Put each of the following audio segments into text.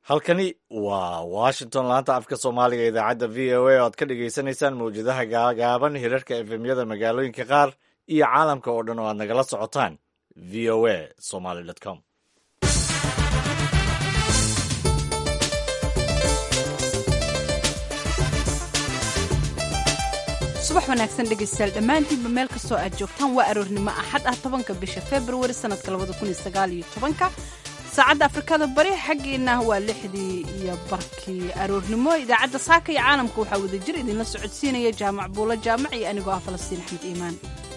halkani waa washington laanta afka soomaaliga idaacadda v o a oo aad ka dhagaysanaysaan mawjadaha gaagaaban hirarka efemyada magaalooyinka qaar iyo caalamka oo dhan oo aad nagala socotaan v o a somaly com subax wanaagsan dhegaystayaal dhammaantiinba meel kastoo aad joogtaan waa aroornimo axad ah tobanka bisha februari sannadka labada kun iyo sagaal iyo tobanka saacadda afrikada bari xaggiina waa lixdii iyo barkii aroornimo idaacadda saaka iyo caalamka waxaa wadajir idinla socodsiinaya jaamac buulo jaamac iyo anigoo ah falastiin axmed iimaan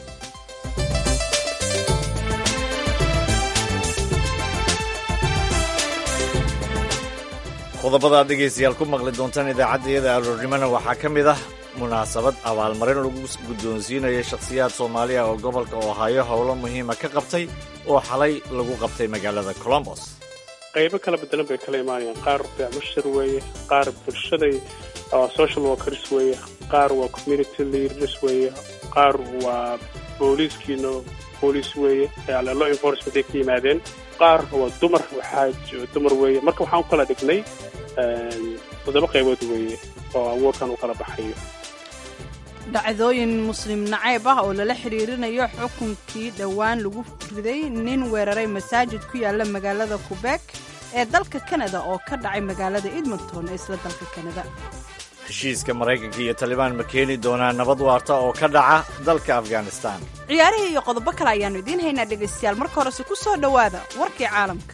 qodobada aad dhegaystayaal ku maqli doontaan idaacaddayada aroornimona waxaa ka mid ah munaasabad abaalmarin lagu guddoonsiinayo shakhsiyaad soomaaliya oo gobolka ohaayo howlo muhiima ka qabtay oo xalay lagu qabtay magaalada colombos qaybo kala bedelan bay kala imaanayaan qaar beecmushir weeye qaar bulshaday social workers weeye qaar waa community leaders weeye qaar waa booliiskiina booliis weeye law enforcement ay ka yimaadeen qaar waa dumar waxaa dumar weeye marka waxaan u kala dhignay toddoba qaybood weeye oo awoodkan u kala baxayo dhacdooyin muslim nacayb ah oo lala xiriirinayo xukunkii dhowaan lagu riday nin weeraray masaajid ku yaala magaalada qubeek ee dalka kanada oo ka dhacay magaalada edmonton ee isla dalka kanada heshiiska maraykanka iyo talibaan ma keeni doonaa nabad waarta oo ka dhaca dalka afghanistan ciyaarihii iyo qodobo kale ayaannu idiin haynaa dhegaystayaal marka horese ku soo dhowaada warkii caalamka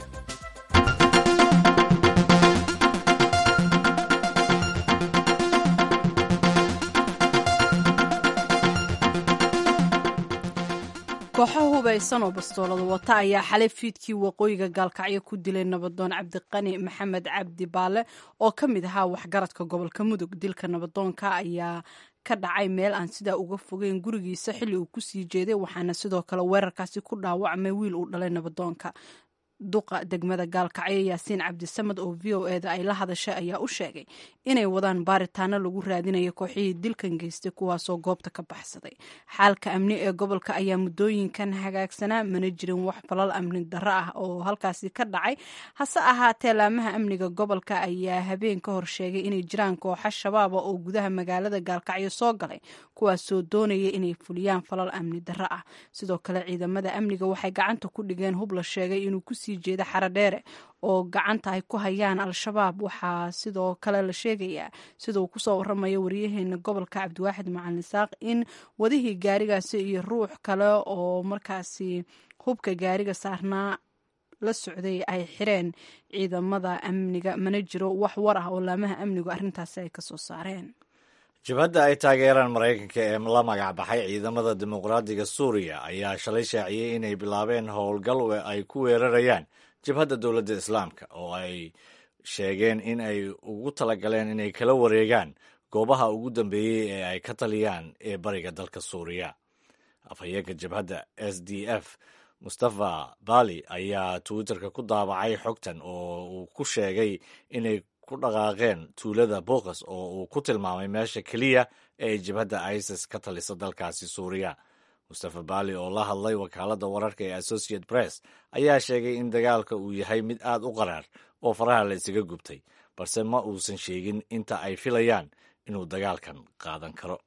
kooxo hubaysan oo bastoolada wata ayaa xalay fiidkii waqooyiga gaalkacyo ku dilay nabadoon cabdiqani maxamed cabdi baale oo ka mid ahaa waxgaradka gobolka mudug dilka nabadoonka ayaa ka dhacay meel aan sidaa uga fogeyn gurigiisa xilli uu kusii jeeday waxaana sidoo kale weerarkaasi ku dhaawacmay wiil uu dhalay nabadoonka duqa degmada gaalkacyo yaasiin cabdisamad oo v o eda ay la hadashay ayaa u sheegay inay wadaan baaritaano lagu raadinayo kooxihii dilkan geystay kuwaasoo goobta ka baxsaday xaalka amni ee gobolka ayaa muddooyinkan hagaagsanaa mana jirin wax falal amni darro ah oo halkaasi ka dhacay hase ahaatee laamaha amniga gobolka ayaa habeen ka hor sheegay inay jiraan kooxo shabaaba oo gudaha magaalada gaalkacyo soo galay kuwaasoo doonaya inay fuliyaan falal amni darro ah sidoo kale ciidamada amniga waxay gacanta ku dhigeen hub la sheegay inuu kusii jeeda xaradheere oo gacanta ay ku hayaan al-shabaab waxaa sidoo kale la sheegayaa sida uu kusoo waramayo waryaheena gobolka cabdiwaaxid macalin saaq in wadihii gaarigaasi iyo ruux kale oo markaasi hubka gaariga saarnaa la socday ay xireen ciidamada amniga mana jiro wax war ah oo laamaha amnigu arrintaasi ay kasoo saareen jabhadda ay taageeraan maraykanka ee la magacbaxay ciidamada dimuqraadiga suuriya ayaa shalay shaaciyey inay bilaabeen howlgal ay ku weerarayaan jabhadda dowladda islaamka oo ay sheegeen in ay ugu talagaleen inay kala wareegaan goobaha ugu dambeeyey ee ay ka taliyaan ee bariga dalka suuriya afhayeenka jabhadda s d f mustafa bali ayaa twitterka ku daabacay xogtan oo uu ku sheegay inay ku dhaqaaqeen tuulada bokas oo uu ku tilmaamay meesha keliya ee ay jabhadda isis ka talisa dalkaasi suuriya mustafa bali oo la hadlay wakaaladda wararka ee associate press ayaa sheegay in dagaalka uu yahay mid aad u qaraar oo faraha la isaga gubtay balse ma uusan sheegin inta ay filayaan inuu dagaalkan qaadan karo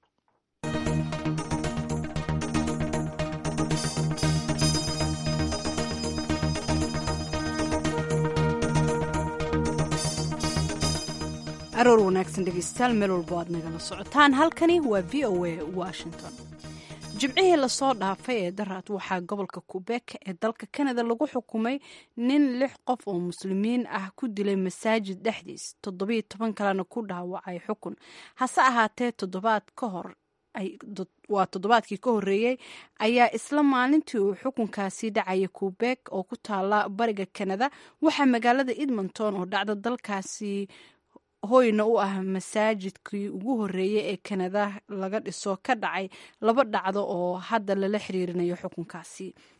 aroor wanaagsan dhegaystayaal meel walbo aad nagala socotaan halkani waa v o a washington jimcihii lasoo dhaafay ee daraad waxaa gobolka qubeek ee dalka kanada lagu xukumay nin lix qof oo muslimiin ah ku dilay masaajid dhexdiis toddobiyo toban kalena ku dhaawacay xukun hase ahaatee toddobaad ka hor waa toddobaadkii ka horreeyey ayaa isla maalintii uu xukunkaasi dhacaya qubeek oo ku taala bariga kanada waxaa magaalada edmonton oo dhacda dalkaasi hoyna u ah masaajidkii ugu horreeyey ee kanada laga dhiso ka dhacay laba dhacdo oo hadda lala xiriirinayo xukunkaasi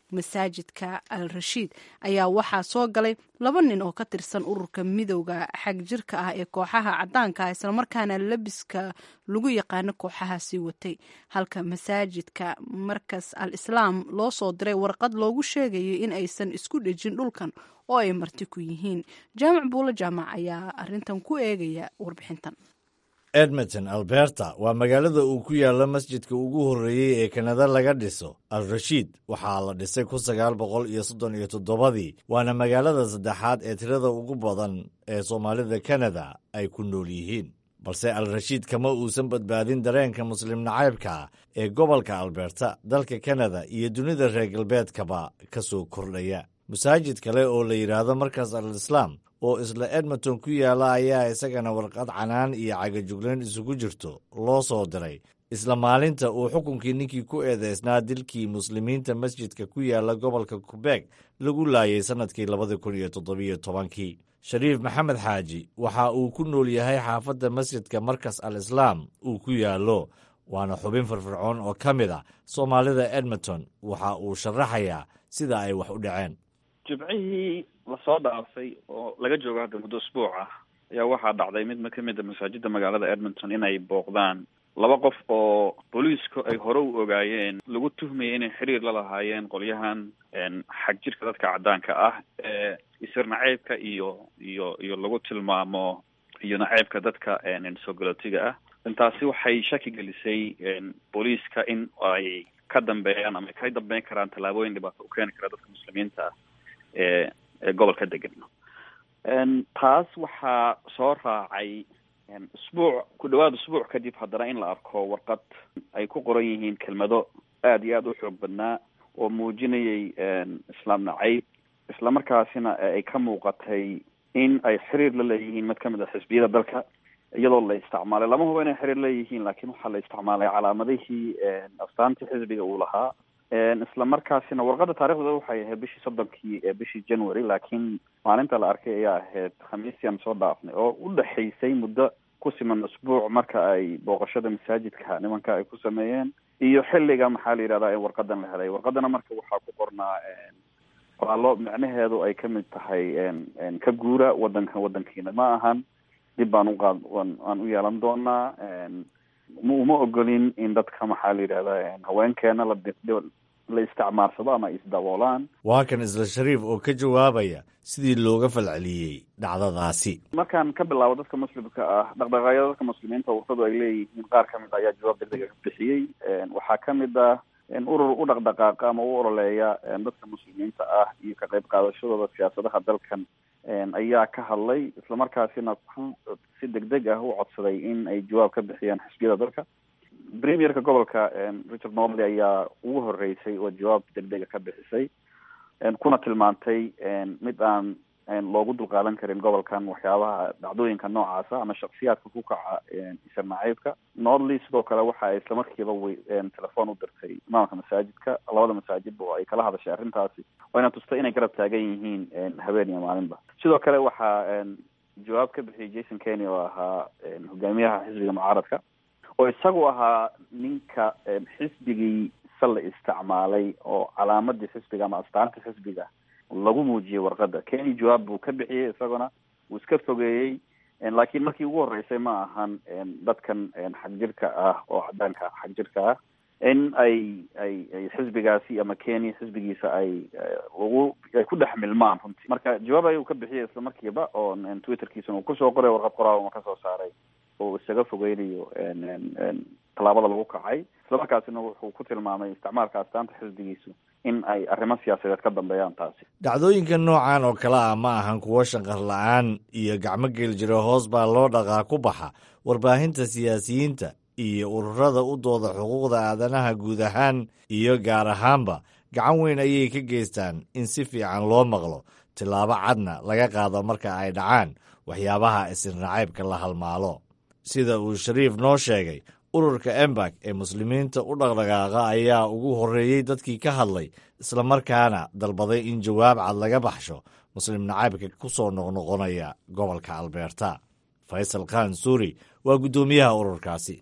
masaajidka al rashiid ayaa waxaa soo galay laba nin oo ka tirsan ururka midowda xag jirka ah ee kooxaha cadaanka ah islamarkaana labiska lagu yaqaano kooxahaasi watay halka masaajidka markas al islaam loo soo diray warqad loogu sheegayo in aysan isku dhejin dhulkan oo ay marti ku yihiin jaamac buulo jaamac ayaa arintan ku eegaya warbixintan edmonton alberta waa magaalada uu ku yaalo masjidka ugu horreeyey ee kanada laga dhiso al rashiid waxaa la dhisay kun sagaal boqol iyo soddon iyo toddobadii waana magaalada saddexaad ee tirada ugu badan ee soomaalida kanada ay ku nool yihiin balse al rashiid kama uusan badbaadin dareenka muslim nacaybka ee gobolka alberta dalka kanada iyo dunida reer galbeedkaba ka soo kordhaya masaajid kale oo la yidhaahdo markaas al islaam oo isla edmonton ku yaala ayaa isagana warqad canaan iyo cagajuglayn isugu jirto loo soo diray isla maalinta uu xukunkii ninkii ku eedeysnaa dilkii muslimiinta masjidka ku yaala gobolka kubeeg lagu laayay sannadkii labada kun iyo toddobiyo tobankii shariif maxamed xaaji waxa uu ku nool yahay xaafadda masjidka markas al islaam uu ku yaallo waana xubin firfircoon oo ka mid a soomaalida edmonton waxa uu sharaxayaa sida ay wax u dhaceen jibcihii lasoo dhaafay oo laga joogo hadda muddo usbuuc ah ayaa waxaa dhacday mid ka mid a masaajida magaalada edmonton inay booqdaan laba qof oo booliisku ay hore u ogaayeen lagu tuhmayay inay xiriir la lahaayeen qolyahan xag jirka dadka caddaanka ah ee isir naceybka iyo iyo iyo lagu tilmaamo iyo naceybka dadka soo galootiga ah intaasi waxay shaki gelisay booliiska in ay ka dambeeyaan ama ka dambeyn karaan tallaabooyin dhibaato u keeni kara dadka muslimiinta ah ee ee gobolka degan taas waxaa soo raacay usbuuc ku dhawaad usbuuc kadib haddana in la arko warqad ay ku qoran yihiin kelmado aada iyo aada u xoog badnaa oo muujinayay islaam nacayb isla markaasina ay ka muuqatay in ay xiriir la leeyihiin mid ka mid a xisbiyada dalka iyadoo la isticmaalay lama hubo inay xiriir leeyihiin laakiin waxaa la isticmaalay calaamadihii astaantii xisbiga uu lahaa isla markaasina warqadda taarikhdeeda waxay ahayd bishii soddonkii ee bishii january laakiin maalinta la arkay ayaa ahayd khamiisyan soo dhaafnay oo u dhexaysay muddo ku siman usbuuc marka ay booqashada masaajidka nimanka ay ku sameeyeen iyo xilliga maxaa la yidhahdaa in warqadan la helay warqadana marka waxaa ku qornaa qoraallo micnaheedu ay kamid tahay ka guura wadanka wadankiina ma ahan dib baan uqaad aan u yeelan doonaa uma ogolin in dadka maxaa la yidhahdaa haweenkeena la la isticmaarsado ama isdaboolaan waa kan isla shariif oo ka jawaabaya sidii looga falceliyey dhacdadaasi markaan ka bilaabo dadka muslimka ah dhaqdhaqaaqyada dadka muslimiinta wartadu ay leeyihiin qaar ka mid ayaa jawaab degdega ka bixiyey waxaa ka mid ah urur u dhaqdhaqaaqa ama u ololeeya dadka muslimiinta ah iyo ka qayb qaadashadooda siyaasadaha dalkan ayaa ka hadlay islamarkaasina ku si degdeg ah u codsaday in ay jawaab ka bixiyaan xisbiyada dalka premierka gobolka richard norley ayaa ugu horeysay oo jawaab degdega ka bixisay kuna tilmaantay mid aan loogu dulqaadan karin gobolkan waxyaabaha dhacdooyinka noocaasa ama shaksiyaadka ku kaca isir nacaybka norley sidoo kale waxa ay islamarkiiba w telefoon u dirtay imaamka masaajidka labada masaajidba oo ay kala hadashay arrintaasi wayna tustay inay garab taagan yihiin habeen iyo maalinba sidoo kale waxaa jawaab ka bixiyay jason kenny oo ahaa hogaamiyaha xisbiga mucaaradka oo isagu ahaa ninka xisbigii salla isticmaalay oo calaamadii xisbiga ama astaantii xisbiga lagu muujiyey warqadda keni jawaab buu ka bixiyey isaguna wuu iska fogeeyey laakiin markii ugu horreysay ma ahan dadkan xag jirka ah oo cadaanka xag jirka ah in ay ay ay xisbigaasi ama kenya xisbigiisa ay lagu ay ku dhex milmaan runtii marka jawaab ayuu ka bixiyay isla markiiba oo twitterkiisana uu kusoo qoray warqad qoraal uma kasoo saaray oo isaga fogeynayo tallaabada lagu kacay islamarkaasina wuxuu ku tilmaamay isticmaalka astaanta xisbigiisu in ay arrimo siyaasadeed ka dambeeyaan taasi dhacdooyinka noocan oo kale ah ma ahan kuwo shanqar la-aan iyo gacmo geel jiro hoos baa loo dhaqaa ku baxa warbaahinta siyaasiyiinta iyo ururada u dooda xuquuqda aadanaha guud ahaan iyo gaar ahaanba gacan weyn ayay ka geystaan in si fiican loo maqlo tillaabo cadna laga qaado marka ay dhacaan waxyaabaha isirnacaybka la halmaalo sida uu shariif noo sheegay ururka embak ee muslimiinta u dhaqdhaqaaqa ayaa ugu horreeyey dadkii ka hadlay islamarkaana dalbaday in jawaab cad laga baxsho muslim nacaybka ku soo noqnoqonaya gobolka albeerta faysal khan suuri waa guddoomiyaha ururkaasi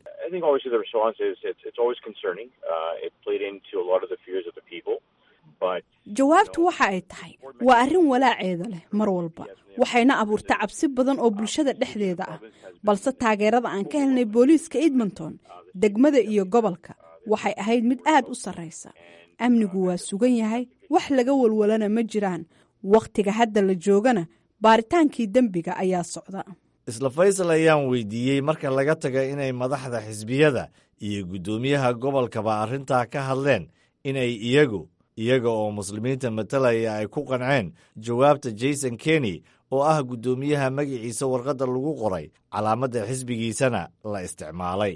jawaabtu waxa ay tahay waa arrin walaaceeda leh mar walba waxayna abuurta cabsi badan oo bulshada dhexdeeda ah balse taageerada aan ka helnay booliiska edmonton degmada iyo gobolka waxay ahayd mid aad u sarraysa amnigu waa sugan yahay wax laga walwalana ma jiraan wakhtiga hadda la joogana baaritaankii dembiga ayaa socda isla faysal ayaan weydiiyey marka laga taga inay madaxda xisbiyada iyo guddoomiyaha gobolkaba arrintaa ka hadleen inay iyagu iyaga oo muslimiinta matalaya ay ku qanceen jawaabta jason kenny oo ah guddoomiyaha magaciisa warqadda lagu qoray calaamadda xisbigiisana la isticmaalay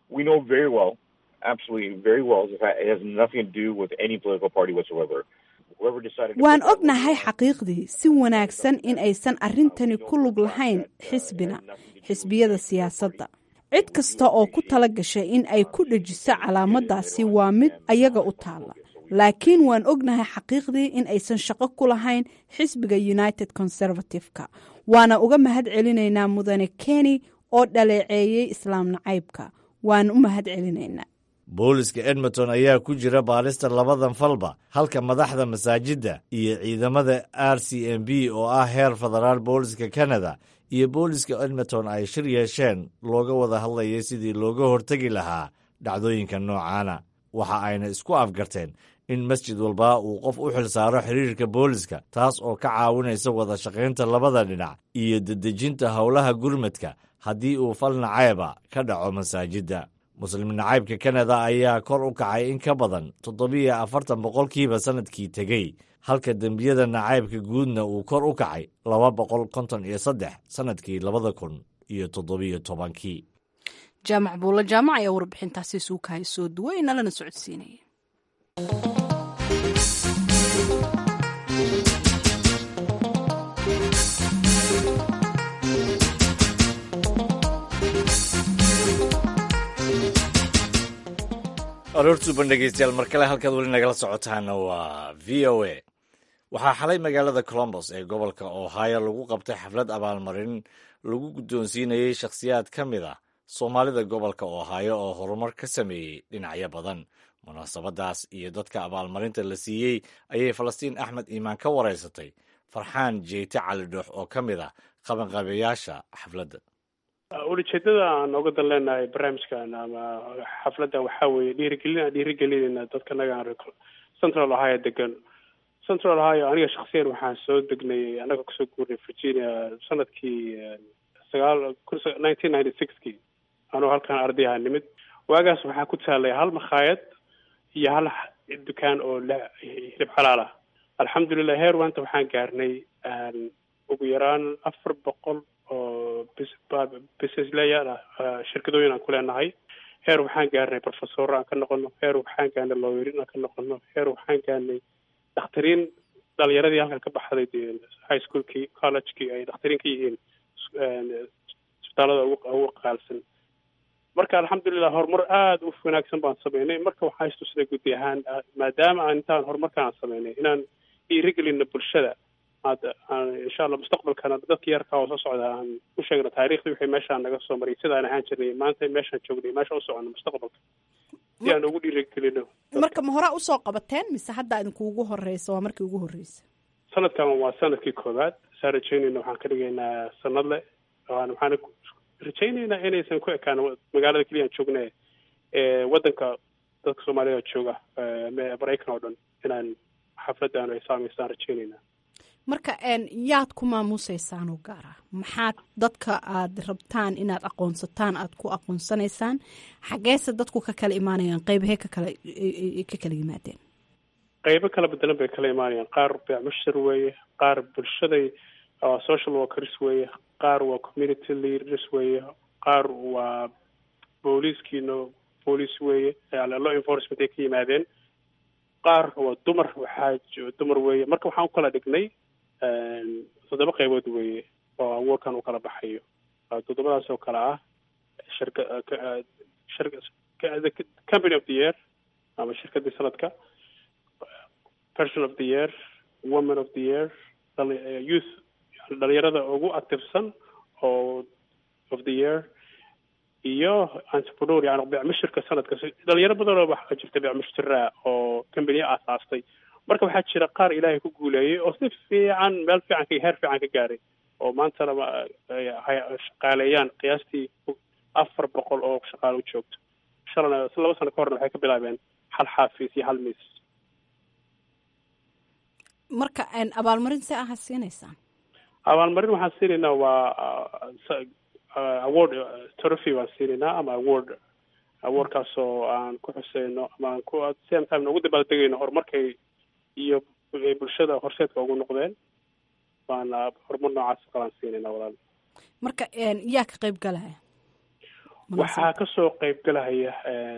waan ognahay xaqiiqdii si wanaagsan in aysan arrintani ku lug lahayn xisbina xisbiyada siyaasadda cid kasta oo ku tala gashay in ay ku dhejiso calaamaddaasi waa mid ayaga u taalla laakiin waan ognahay xaqiiqdii in aysan shaqo ku lahayn xisbiga united conservative-ka waana uga mahad celinaynaa mudane keni oo dhaleeceeyey islaam nacaybka waan u mahad celinaynaa booliska edmonton ayaa ku jira baadhista labadan falba halka madaxda masaajidda iyo ciidamada r c m b oo ah heer federaal booliska canada iyo booliska edmonton ay shir yeesheen looga wada hadlayay sidii looga hortegi lahaa dhacdooyinka noocaana waxa ayna isku afgarteen in masjid walba uu qof u xil saaro xiriirka booliska taas oo ka caawinaysa wada shaqaynta labada dhinac iyo dedejinta howlaha gurmadka haddii uu fal nacayba ka dhaco masaajidda muslim nacaybka kanada ayaa kor u kacay in ka badan toddobiyo afartan boqolkiiba sannadkii tegey halka dembiyada nacaybka guudna uu kor u kacay laba boqol konton iyo saddex sannadkii labada kun iyo toddobiyo tobankii jaamac buulla jaamac ayaa warbixintaasi suukahay soo duway nalana socodsiinaya aroortuuban dhegeystayaal mar kale halkaad weli nagala socotaana waa v o a waxaa xalay magaalada colombos ee gobolka ohio lagu qabtay xaflad abaalmarin lagu guddoonsiinayey shakhsiyaad ka mid ah soomaalida gobolka ohio oo horumar ka sameeyey dhinacyo badan munaasabadaas iyo dadka abaalmarinta la siiyey ayay falastiin axmed iimaan ka wareysatay farxaan jeyte cali dhoox oo ka mid ah qabanqabeyaasha xafladda ulajeedada aan oga dan leenahay barnaamijkan ama xafladdan waxaa weeye dhiirigelin aan dhiirigelinayna dadka naga central ohio degan central ohio aniga shaksiyan waxaan soo degnay annaga kusoo guurnay virginia sanadkii sagaal nineteen ninety sixkii anuu halkan ardayaha nimid waagaas waxaa ku taalay hal makhaayad iyo hal dukaan oo hilib xalaal ah alxamdulilah heer waanta waxaan gaarnay ugu yaraan afar boqol oo businesslayaal ah shirkadooyin aan ku leenahay heer waxaan gaarnay professor aan ka noqono heer waxaan gaarnay lawyerin aan ka noqono heer waxaan gaarnay dakhtariin dhalinyaradii halkan ka baxday high schoolkii collegekii ay dakhtariin ka yihiin isbitaalada ugu qaalsan marka alxamdulilah horumar aada u wanaagsan baan sameynay marka waxaan istusnay guddi ahaan maadaama aan intaan horumarkaan sameynay inaan dhiirigelino bulshada insha allah mustaqbalkana dadka yarka oo soo socda aan u sheegno taariikhdii wixii meeshaan naga soo maray sidaan ahaan jirnay maanta meeshaan joognay meesha u socono mustaqbalka si aan ugu dhiirigelino marka ma horaa usoo qabateen mise hadda idinkuugu horeysa waa markii ugu horreysa sanadkan waa sanadkii koowaad saa rajeynayna waxaan ka dhigaynaa sanadle waxaan rajaynaynaa inaysan ku ekaan magaalada keliyaan joogne waddanka dadka soomaalida jooga maraykan oo dhan inaan xafladaan ay saameystaan rajaynaynaa marka yaad ku maamuusaysaan oo gaar ah maxaad dadka aad rabtaan inaad aqoonsataan aad ku aqoonsanaysaan xageese dadku ka kala imaanayaan qeybahee ka kala ka kala yimaadeen qeybo kala bedelan bay kala imaanayaan qaar beecmushir weeye qaar bulshaday social workers weeye qaar waa community leaders weeye qaar waa booliiskiino boolice weeye law enforcement ay ka yimaadeen qaar waa dumar waxaa dumar weeye marka waxaan u kala dhignay toddoba qaybood weeye oo awoorkan u kala baxayo toddobadaas oo kale ah shirka company of the year ama shirkadii sanadka person of the year woman of the year youth dhalinyarada ugu activesan oo of the year iyo entrepreneur yani beecmushirka sanadka dhalinyaro badanoo waxaa jirta beecmushira oo company aasaastay marka waxaa jira qaar ilaahay ku guuleeyey oo si fiican meel fiican ka heer fiican ka gaaray oo maantana shaqaaleeyaan qiyaastii afar boqol oo shaqaale u joogto shalana laba sano ka horna waxay ka bilaabeen hal xaafiis iyo hal miis marka abaalmarin see aha siinaysaan abaalmarin waxaan siinaynaa waa award trophy waan siinaynaa ama award awardkaasoo aan ku xuseyno ama aan ku same time ugu dabaaldegayno horumarkay iyo bulshada horseedka ugu noqdeen waana horumar noocaas qalaan siinayna walaal marka yaa ka qayb galaya waxaa kasoo qayb galahaya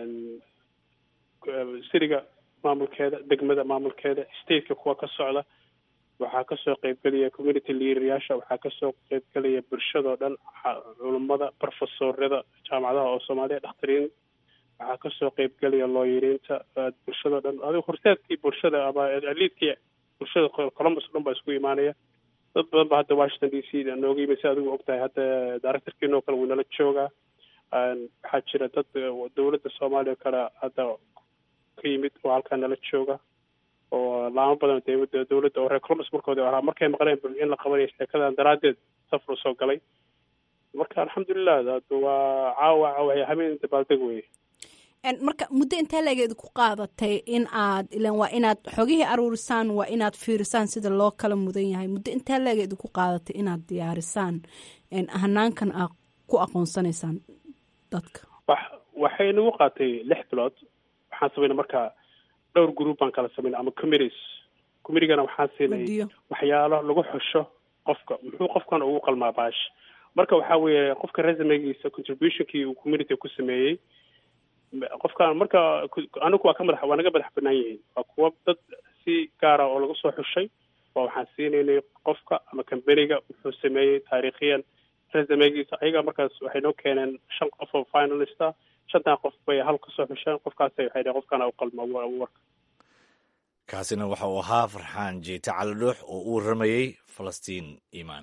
siriga maamulkeeda degmada maamulkeeda stateka kuwa ka socda waxaa kasoo qaybgelaya community leaderyaasha waxaa kasoo qaybgelaya bulshadao dhan culummada profesorada jaamacadaha oo soomaaliya dhakhtariin waxaa kasoo qaybgelaya looyiriinta bulshadao dhan adigo horseedkii bulshada ama aliidkii bulshada columbus o dhan baa isku imaanaya dad badan ba hadda washington d c nooga yimid si adigu ogtahay hadda directorkiinoo kale wuu nala joogaa waxaa jira dad dowladda soomaaliya o kale hadda ka yimid oo halkaa nala jooga oo laamo badan dawladda dowladda oo reer columbus markooda ahaa markay maqleen in la qabanayo sheekadan daraaddeed safar usoo galay marka alxamdulilah waa caawa caawa habeen dabaaldeg weye marka muddo intee leega idinku qaadatay in aad ilan waa inaad xogihii aruurisaan waa inaad fiirisaan sida loo kala mudan yahay muddo intee leega idinku qaadatay inaad diyaarisaan hanaankan aad ku aqoonsanaysaan dadka wax waxay nagu qaatay lix bilood waxaan samayna marka dhowr group baan kala samayna ama committees committeegana waxaan siinay waxyaalo lagu xusho qofka muxuu qofkan ugu qalmaa baash marka waxaa weeye qofka resumegiisa contributionkii uu community ku sameeyey qofkaan marka anigu waa ka madax waa naga madax banaan yihiin waa kuwa dad si gaara oo laga soo xushay waa waxaan siinaynay qofka ama companiga wuxuu sameeyey taariikhiyan resumegiisa ayaga markaas waxay noo keeneen shan qof oo finalista shantan qof bay hal kasoo xusheen qofkaas waxay dhaheen qofkaan u qalma warka kaasina waxa uu ahaa farxaan jeete calidhuux oo u warramayey falastiin iimaan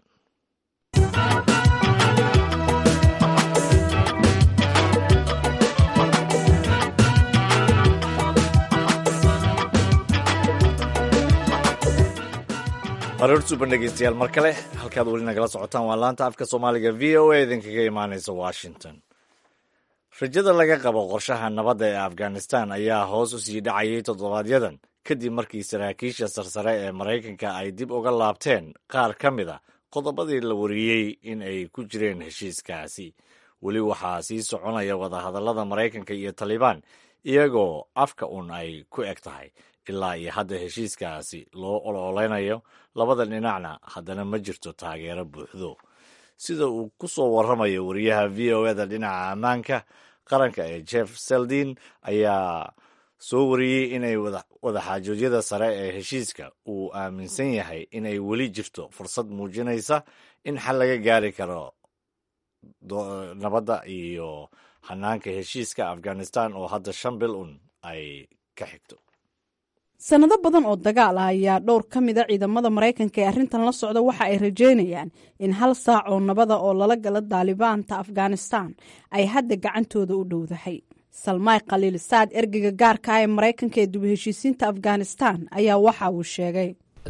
aroor suban dhegeystayaal mar kale halkaad weli nagala socotaan waa laanta afka soomaaliga v o a idinkaga imaanaysa washington rajada laga qabo qorshaha nabadda ee afghanistan ayaa hoos u sii dhacayay toddobaaadyadan kadib markii saraakiisha sarsare ee maraykanka ay dib uga laabteen qaar ka mid a qodobadii la wariyey in ay ku jireen heshiiskaasi weli waxaa sii soconaya wadahadallada maraykanka iyo talibaan iyagoo afka un ay ku eg tahay ilaa iyo hadda heshiiskaasi loo ololeynayo labada dhinacna haddana ma jirto taageero buuxdo sida uu ku soo warramayo wariyaha v o eda dhinaca ammaanka qaranka ee jeff seldin ayaa soo wariyey inay wadaxaajoodyada sare ee heshiiska uu aaminsan yahay inay weli jirto fursad muujinaysa in xal laga gaari karo nabadda iyo hanaanka heshiiska afghanistan oo hadda shan bil un ay ka xigto sanado badan oo dagaal ah ayaa dhowr ka mida ciidamada maraykanka ee arrintan la socda waxa ay rajeynayaan in hal saac oo nabada oo lala gala daalibaanta afghanistan ay hadda gacantooda u dhowdahay salmaay khaliil saad ergeyga gaarka ah ee maraykanka ee duba heshiisiinta afghanistan ayaa waxa uu sheegay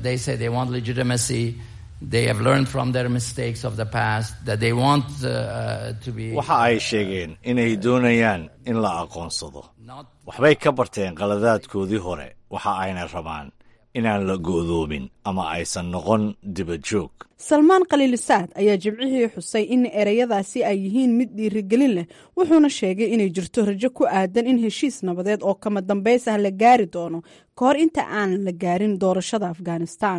waxa ay sheegeen inay doonayaan in la aqoonsado waxbay ka barteen qaladaadkoodii hore waxa ayna rabaan inaan la go'doomin ama aysan noqon dibajoog salmaan khaliilisaad ayaa jimcihii xusay in ereyadaasi ay yihiin mid dhiirigelin leh wuxuuna sheegay inay jirto rajo ku aadan in heshiis nabadeed oo kama dambays ah la gaari doono ka hor inta aan la gaarin doorashada afghanistan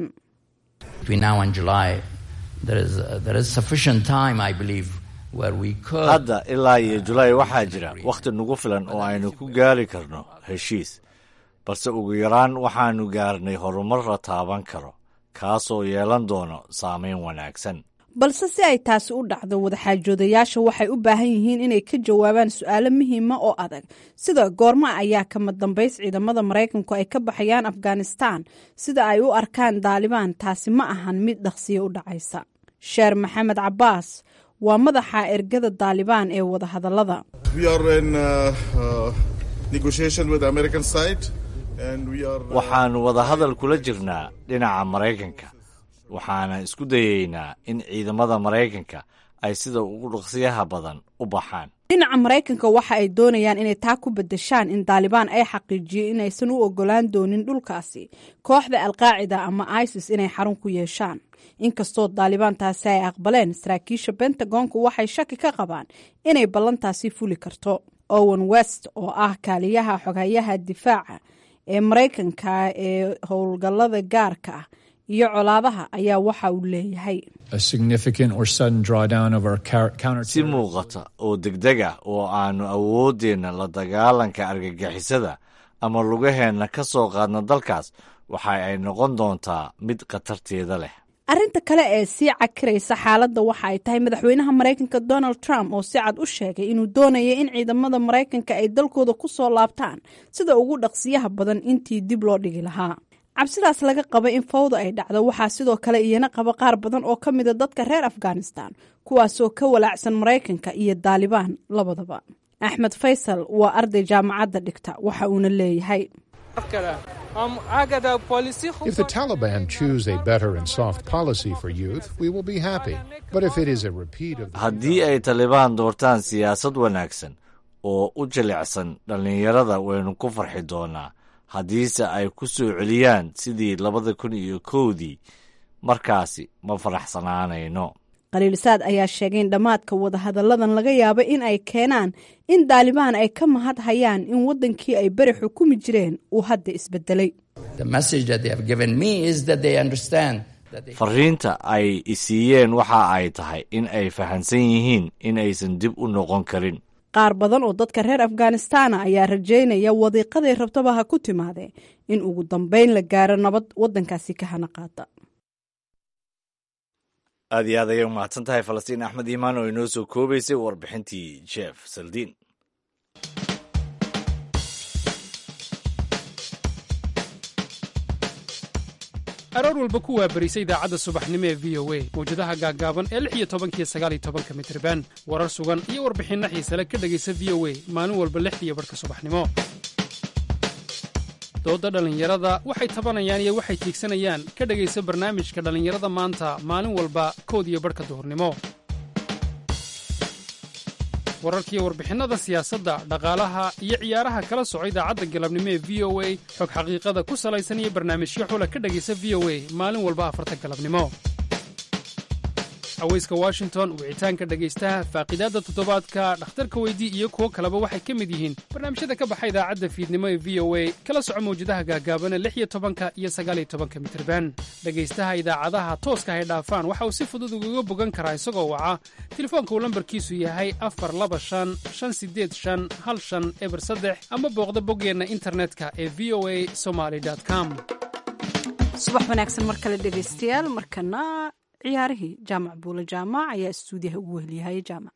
hadda ilaa iyo julaay waxaa jira wakhti nagu filan oo aynu ku gaari karno heshiis balse ugu yaraan waxaanu gaarnay horumar la taaban karo kaasoo yeelan doono saameyn wanaagsan balse si ay taasi u dhacdo wadaxaajoodayaasha waxay u baahan yihiin inay ka jawaabaan su-aalo muhiima oo adag sida goorma ayaa kama dambays ciidamada maraykanku ay ka baxayaan afghanistan sida ay u arkaan daalibaan taasi ma ahan mid dhaqsiyo u dhacaysa sheer maxamed cabaas waa madaxa ergada daalibaan ee wadahadallada waxaannu wadahadal kula jirnaa dhinaca maraykanka waxaana isku dayaynaa in ciidamada maraykanka ay sida ugu dhaqsiyaha badan u baxaan dhinaca maraykanka waxa ay doonayaan inay taa ku bedeshaan in daalibaan ay xaqiijiyeen inaysan u ogolaan doonin dhulkaasi kooxda alqaacida ama isis inay xarun ku yeeshaan inkastoo daalibaan taasi ay aqbaleen saraakiisha bentagonku waxay shaki ka qabaan inay ballantaasi fuli karto owen west oo ah kaaliyaha xoghayaha difaaca ee maraykanka ee howlgallada gaarka ah iyo colaadaha ayaa waxa uu leeyahay si muuqata oo degdeg ah oo aannu awooddeenna la dagaalanka argagixisada ama lugaheenna ka soo qaadna dalkaas waxa ay noqon doontaa mid khatarteeda leh arrinta kale ee sii cakiraysa xaaladda waxa ay tahay madaxweynaha maraykanka donald trump oo si cad u sheegay inuu doonaya in ciidamada maraykanka ay dalkooda ku soo laabtaan sida ugu dhaqsiyaha badan intii dib loo dhigi lahaa cabsidaas laga qaba in fawda ay dhacdo waxaa sidoo kale iyana qaba qaar badan oo ka mida dadka reer afghanistan kuwaasoo ka walaacsan maraykanka iyo daalibaan labadaba axmed faysal waa arday jaamacadda dhigta waxa uuna leeyahay If the Taliban choose a better and soft policy for youth, we will be happy. But if it is a repeat of haddii ay talibaan doortaan siyaasad wanaagsan oo u jilicsan dhallinyarada waynu ku farxi doonaa haddiise ay ku soo celiyaan sidii labada kun iyo kowdii markaasi ma faraxsanaanayno khaliilsaad ayaa sheegay in dhammaadka wadahadalladan laga yaabo in ay keenaan in daalibaan ay ka mahad hayaan in waddankii ay beri xukumi jireen uu hadda isbedelay fariinta ay isiiyeen waxa ay tahay in ay fahamsan yihiin in aysan dib u noqon karin qaar badan oo dadka reer afghanistana ayaa rajaynaya wadiiqaday rabtaba ha ku timaadee in ugu dambeyn la gaaro nabad waddankaasi ka hana qaata aad iyo aad ayay u mahadsan tahay falastiin axmed iimaan oo inoo soo koobaysay warbixintii jeff saldiin aroor walba ku waabarisa idaacadda subaxnimo ee v o a mawjadaha gaaggaaban ee lix iyo tobankiyo sagaal iyo tobanka mitriban warar sugan iyo warbixinno xiisale ka dhegaysa v o a maalin walba lixdiiyo barhka subaxnimo doodda dhallinyarada waxay tabanayaan iyo waxay tiigsanayaan ka dhegaysa barnaamijka dhallinyarada maanta maalin walba kood iyo barhka duhurnimo wararkiiyo warbixinnada siyaasadda dhaqaalaha iyo ciyaaraha kala soco idaacadda galabnimo ee v o a xog xaqiiqada ku salaysan iyo barnaamijyo xula ka dhegaysa v o a maalin walba afarta galabnimo aweyska washington wicitaanka dhegaystaha faaqidaadda toddobaadka dhakhtarka weydii iyo kuwo kaleba waxay ka mid yihiin barnaamijyada ka baxa idaacadda fiidnimo ee v o a kala soco mawjadaha gaagaabana lix iyo tobanka iyo sagaal iyo tobanka mitirban dhegaystaha idaacadaha tooska hay dhaafaan waxa uu si fudud ugaga bogan karaa isagoo waca telefoonka uu lambarkiisu yahay afar laba shan shan sideed shan hal shan eber saddex ama booqda boggeenna internetka ee v o a somaly com subax wanaagsan mar kale dhegaystayaal markana ciyaarihii jaamac buule jaamac ayaa istuudiyaha ugu weheliyahaya jaamac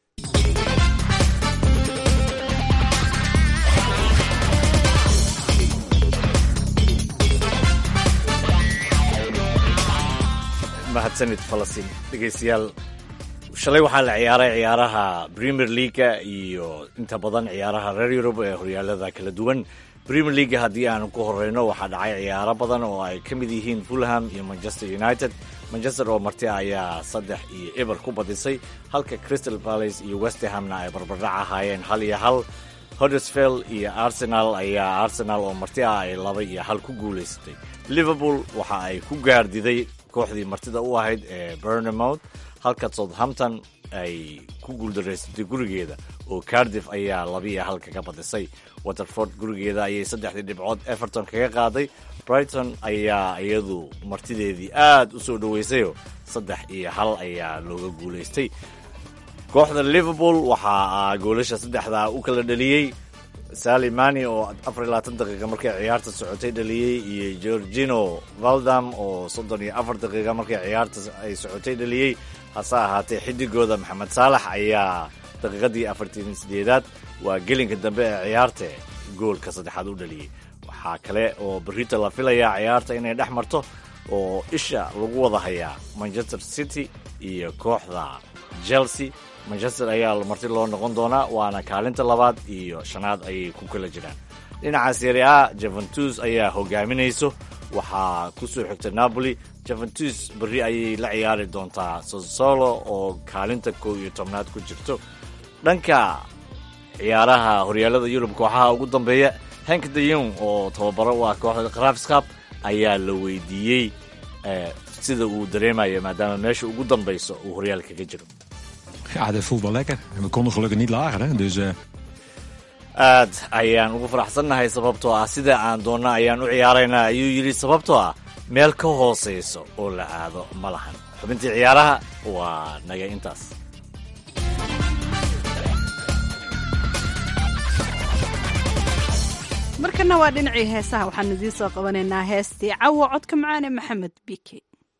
mahadsanid falastiin dhegeystayaal shalay waxaa la ciyaaray ciyaaraha premier leaga iyo inta badan ciyaaraha reer yurub ee horyaalada kala duwan premier leaga haddii aanu ku horeyno waxaa dhacay ciyaaro badan oo ay ka mid yihiin fulham iyo manchester united manchester oo marti ayaa saddex iyo eber ku badisay halka crystal palace iyo westhamna ay barbardhac ahaayeen hal iyo hal hoddersfield iyo arsenal ayaa arsenal oo marti ah ay laba iyo hal ku guulaysatay liverpool waxa ay ku gaardiday kooxdii martida u ahayd ee burnamouth halka southampton ay ku guuldaraysatay gurigeeda oo cardiff ayaa labiiyo hal kaga badisay waterford gurigeeda ayay saddexdii dhibcood everton kaga qaaday brighton ayaa iyadu martideedii aad u soo dhoweysayoo saddex iyo hal ayaa looga guulaystay kooxda liverpool waxaa goolasha saddexdaa u kala dhaliyey sali mani oo afar iyo labaatan daqiiqa markay ciyaarta socotay dhaliyey iyo georgino valdam oo soddon iyo afar daqiiqa markay ciyaarta ay socotay dhaliyey hase ahaatee xidigooda maxamed saalax ayaa daqiiqadii afartan sideedaad waa gelinka dambe ee ciyaarta goolka saddexaad u dhaliyey waxaa kale oo berrito la filayaa ciyaarta inay dhex marto oo isha lagu wada hayaa manchester city iyo kooxda chelsea manchester ayaa marti loo noqon doonaa waana kaalinta labaad iyo shanaad ayay ku kala jiraan dhinaca serie a juventus ayaa hogaaminayso waxaa ku soo xigta napoli juventus berri ayay la ciyaari doontaa sosolo oo kaalinta kow iyo tobnaad ku jirto dhanka ciyaaraha horyaalada yurub kooxaha ugu dambeeya henk de yong oo tababaro u ah kooxda krafskap ayaa la weydiiyey sida uu dareemayo maadaama meesha ugu dambayso uu horyaalka kaga jiro Ja, dat voelt wel lekker. En we konden gelukkig niet lager, hè? Dus uh, aad ayaan ugu faraxsannahay sababtoo ah sida aan doonna ayaan u ciyaaraynaa ayuu yidhi sababtoo ah meel ka hoosayso oo la aado ma lahan xubintii ciyaaraha waa naga intaas markana waa dhinacii heesaha waxaanu idiin soo qabanaynaa heestii cawo codka macaane maxamed bike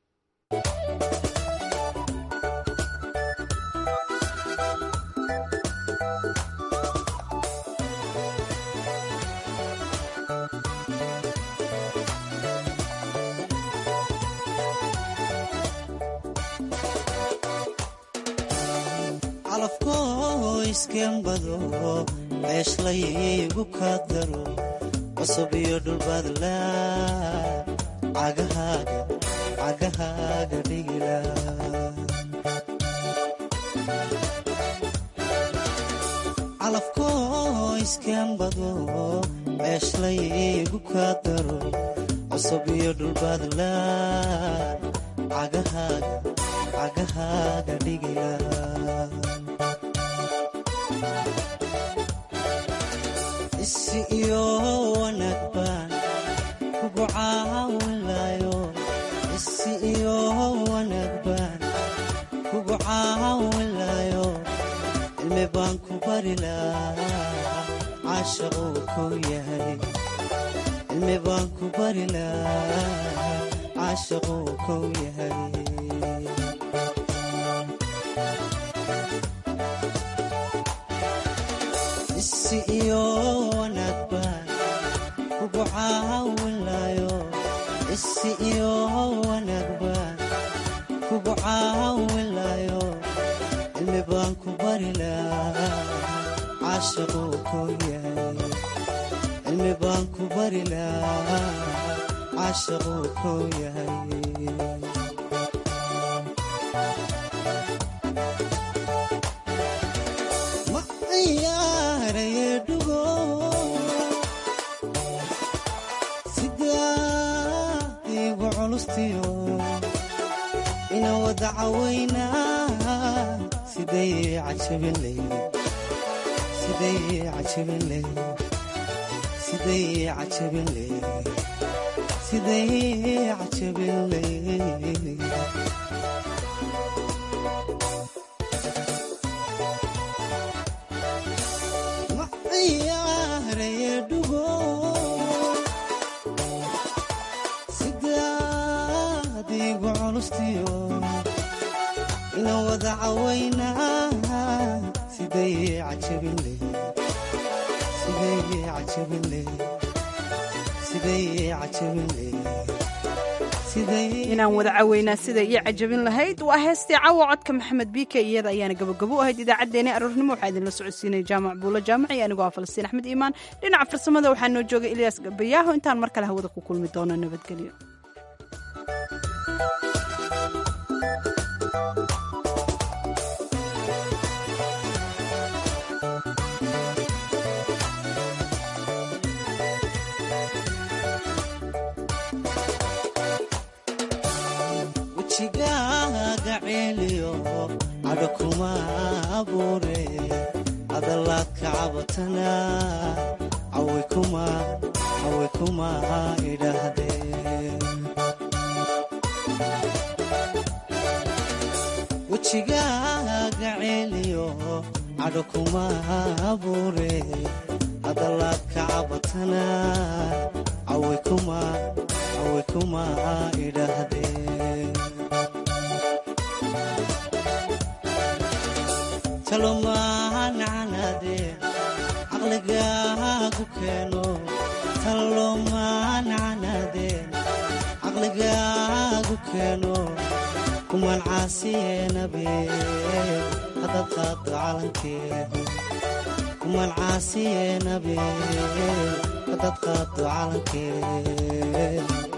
calafkoo iskembado ceeshlaygu ka daro cusub iyo dhulbadla cagahaaga cagahaaga dhigila calafkoo iskembado ceeshlaygu ka daro cusub iyo dhulbadla cagahaaga cagahaaga dhigila isi iyo wanaag baan kugu caawinlayo isi iyo wanaag baan kugu caawinlayo cilmi baan ku bari lahaa caashaquu kuu yahay cilmi baan ku bari lahaa caashaquu kuu yahay isi iyo wanaag baan kugu caawinlayo isi iyo wanaag baan kugu caawinlayo cilmi baan ku bari lahaa caashaquu kuu yahay cilmi baan ku bari lahaa caashaquu kuu yahay sidaadigu culustiyo ina wada cawaynaa siday cajabinley sidaadigu culustiyo ina wada cawaynaa siday inaan wada caweynaa sida ii cajabin lahayd waa heestii cawo codka maxamed biike iyada ayaana gabagabo u ahayd idaacaddeenii aroornimo waxaa idinla socodsiinaya jaamac buulo jaamac iyo anigoo ah falastiin axmed iimaan dhinaca farsamada waxaa noo joogay ilyaas gabayaaho intaan mar kale hawada ku kulmi doono nabadgelyo wejigaaga ceeliyo cadho kuma abuure hadalaad ka cabatana cawi kuma idhaahdeen wejigaaga ceeliyo cadho kuma abuure hadalaad ka cabatana cawi kuma idhaahdeen talomaanacanaadeen caqligaagu keeno talomaanacanaadeen caqligaagu keeno kumaan caasiyeenabeen haddaad qaado calankeed kumaan caasiyeenabeen haddaad qaado calankee